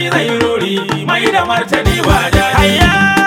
shi zai ruri mai da martani ba da hayya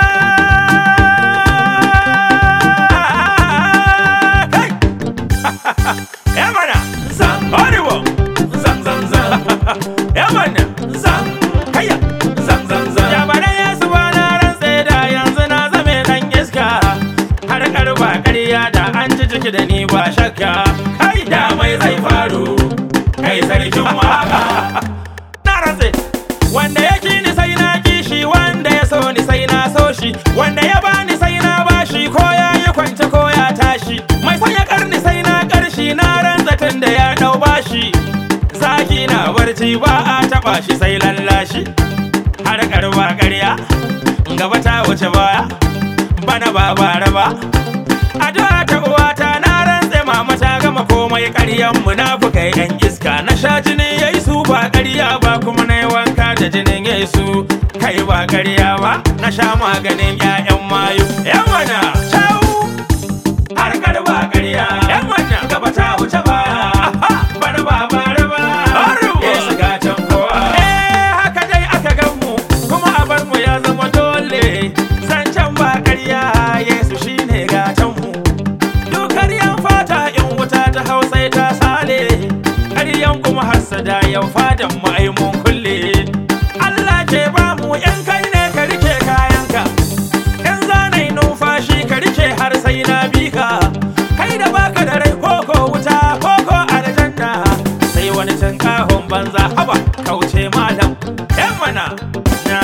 kai ya mana zan haribo zan zan zan ya mana zan kaya zan zan zan ya bada ya su bana rantse da yanzu na zame dan iska har karba ƙarya da an ji ciki da ni ba shakka kai da mai zai faru kai sarkin waka na rantse wanda ya ki ni sai na ki shi wanda ya so ni sai na so shi wanda ya bani sai na bashi ko ya yi kwance ko ya tashi mai sanya karni sai na karshi na rantsa tun da ya dau bashi zaki na barci ba a taba shi sai lallashi har karba ƙarya gaba ta wuce baya bana ba bara ba addu'a ta uwata na rantse mama ta gama komai ƙaryan munafukai yan iska na sha jini yayi su ba ƙarya ba kuma na yi wanka da jinin yayi su kai ba ƙarya ba na sha maganin ƴaƴan mayu yan mana ciao har karba ƙarya yan mana gaba ta wuce baya bana ba bara ba Yesu gatan kowa eh haka dai aka gan mu kuma a bar mu ya zama dole zancen ba ƙarya Yesu shine gatan mu Dukar yan fata in wuta ta hausa ta sale ƙaryan kuma hassada yau fadan mu ai mun kulle Allah ke ba mu yan kai ne ka rike kayanka in zanai numfashi ka rike har sai na bi ka kai da baka da rai koko wuta koko aljanna sai wani can kahon banza haba kauce malam yan mana na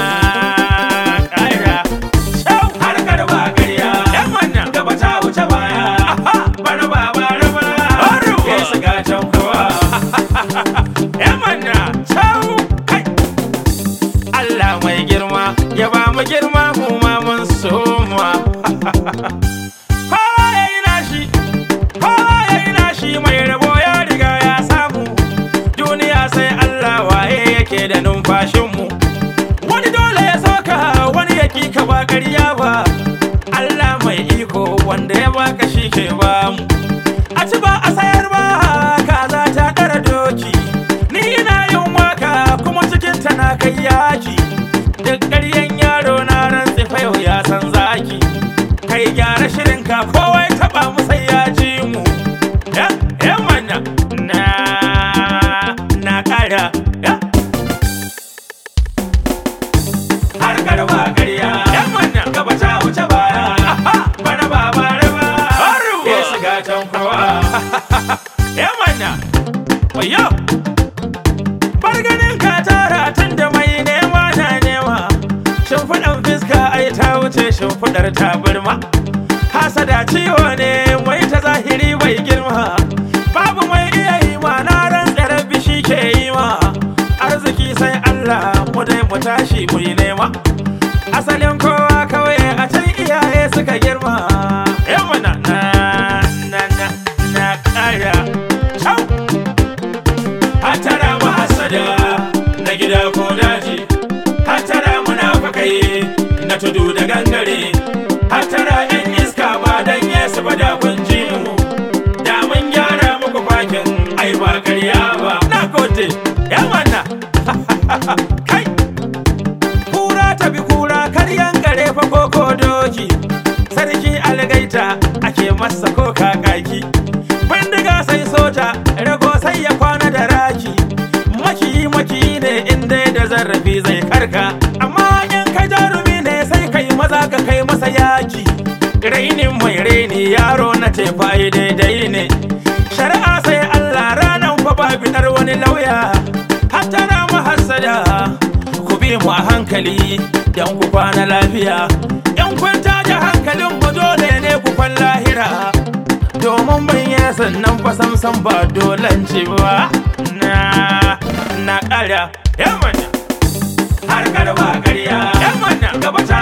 ƙara Shau har garba ƙarya yan mana gaba ta wuce baya bana ba bara ba ya shiga can kowa yan mana shau kai Allah mai girma ya ba mu girma mu ma mun soma kowa ya yi nashi kowa ya yi nashi mai rabo ya riga ya samu duniya sai Allah waye yake da numfashinmu wani dole ya soka wani ya ka ba ƙarya ba Allah mai iko wanda ya baka shi ke ba mu a ci ba a sayar ba kaza ta ɗara doki ni ina yin waka kuma cikin ta na kai yaki duk ƙaryan yaro na ran fa yau ya san zaki kai gyara shirinka kowa ya taɓa mu sai ya ji mu ya ya mana na na ƙara ya har garba ƙarya yan mana gaba ta wuce baya bana ba bare ba ya shiga can kowa yan mana wayo bar ganin ka tara tun da mai nema na nema shimfiɗan fiska ai ta wuce shimfiɗar tabarma hasada ciwo ne mai ta zahiri bai girma babu mai iya yi ma na ran tsere bishi ke yi ma arziki sai Allah mu dai mu tashi mu yi nema asalin kowa kawai a can iyaye suka girma yawa na na na na na ƙara Ciao. Hatara mahasada na gida ko daji Hatara munafukai na tudu da gangare Hatara yan iska ba dan yesu ba da kun ji mu Da mun gyara muku fakin ai ba ƙarya ba Na gode ya mana Kai Kura ta bi kura karyan gare fa koko doki Sarki algaita ake masa ko kakaki bindiga sai soja rago sai ya kwana da raki makiyi makiyi ne in dai da zarrafi zai karka amma in kai jarumi ne sai kai maza ka kai masa yaki rainin mai raini yaro na tefa daidai ne shari'a sai Allah ranan fa ba fitar wani lauya hatta na mahassada ku bi mu a hankali dan ku kwana lafiya in kun taja hankalin mu dole ne ku kwan lahira domin ban yi sannan fa samsam ba dolanci ba na na ƙara yamma har garba ƙarya yamma gaba ta